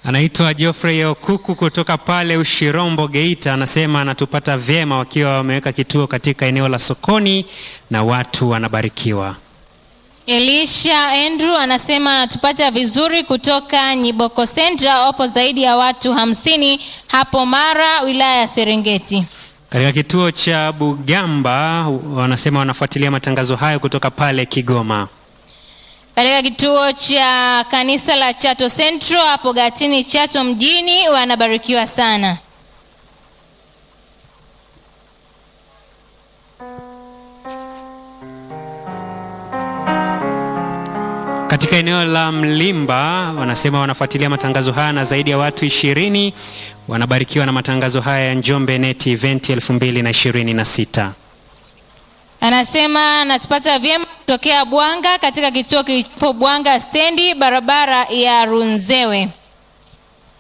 Anaitwa Geoffrey Okuku kutoka pale Ushirombo, Geita. Anasema anatupata vyema wakiwa wameweka kituo katika eneo la sokoni na watu wanabarikiwa. Elisha Andrew anasema anatupata vizuri kutoka Nyiboko Central, wapo zaidi ya watu hamsini hapo Mara, wilaya ya Serengeti. Katika kituo cha Bugamba wanasema wanafuatilia matangazo hayo kutoka pale Kigoma. Katika kituo cha kanisa la Chato Central hapo Gatini, Chato mjini, wanabarikiwa sana. Katika eneo la Mlimba wanasema wanafuatilia matangazo haya na zaidi ya watu ishirini wanabarikiwa na matangazo haya ya Njombe Net Event 2026. Anasema anatupata vyema kutokea Bwanga katika kituo kilichopo Bwanga stendi barabara ya Runzewe.